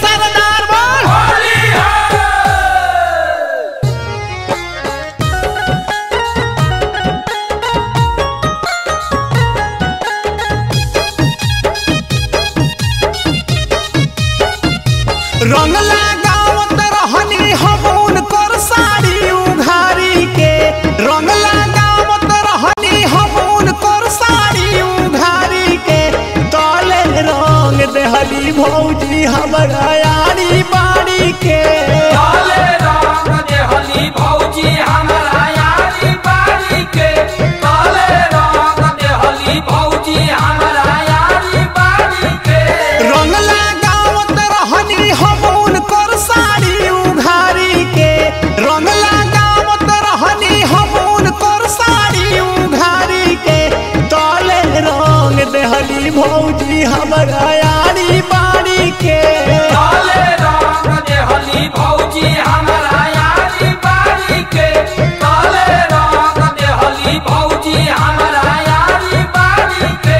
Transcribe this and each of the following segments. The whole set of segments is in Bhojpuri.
सरदार बोल रंग लगावत रहनी हम उनकर साड़ी उघारी के रंग लगावत रहनी हम उनकर साड़ी उघारी के तले रंग देहली भौजी हमरा यारी बाड़ी के काले रंग देहली भौजी हमरा यारी बारी के काले रंग देहली भौजी हमरा यारी बारी के रंग लगावत रहनी हम उनकर साड़ी उघारी के रंग लगावत रहनी हम उनकर साड़ी उघारी के तले रंग देहली भौजी हमरा यारी बाड़ी के काले रंग देहली भौजी हमरा यारी बारी के काले रंग देहली भौजी हमरा यारी बारी के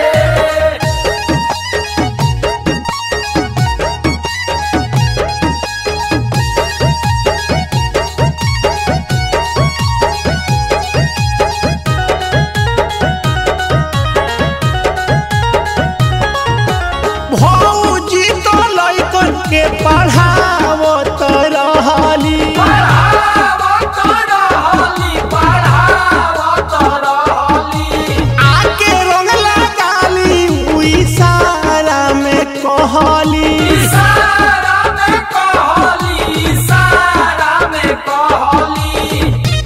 भौजी तो लइकन के पढ़ावत रहली पढ़ावत रहली पढ़ावत रहली आके रंग लगाली उई सारा में कहली इशारा में कहली इशारा में कहली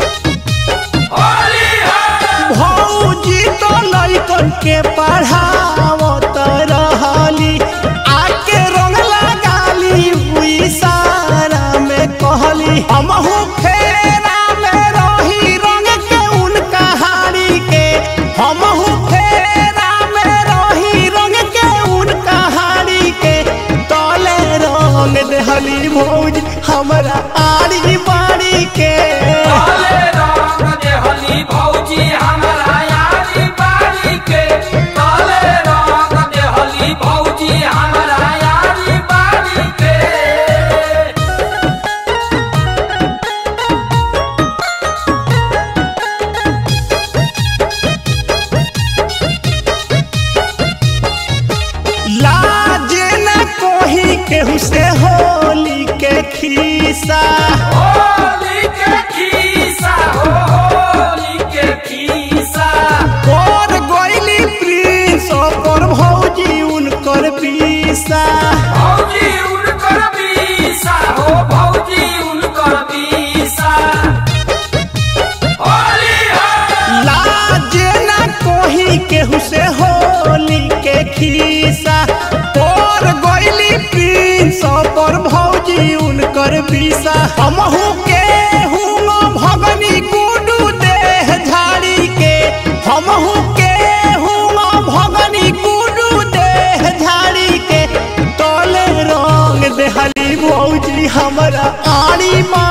होली है भौजी तो लइकन के पढ़ावत रहली आके रंग लगाली हुई सारा में कहली हमहू फेरा में रही रंग के उनका हारी के हमहू फेरा में रही रंग के उनका हारी के तले रंग देहली भौजी हमरा आड़ी बाड़ी के काले रंग देहली भौजी हमरा यारी बारी के काले रंग देहली भौजी हमरा यारी बारी के लाज न कोही केहू से होली के खीसा होली के खीसा हो होली के खीसा कर गइली प्रिंस पर भौजी उनकर पीसा भौजी उनकर बीसा हो भौजी उनकर बीसा होली है लाज न कोही केहू से होली के खीसा कर गइली प्रिंस पर भौजी उनकर पीसा हमहू के हुआ भगनी गुडू देह झाड़ी के हमहू के हुआ भगनी गुडू देह झाड़ी के तोले रंग देहली भौजी हमरा आड़ी माँ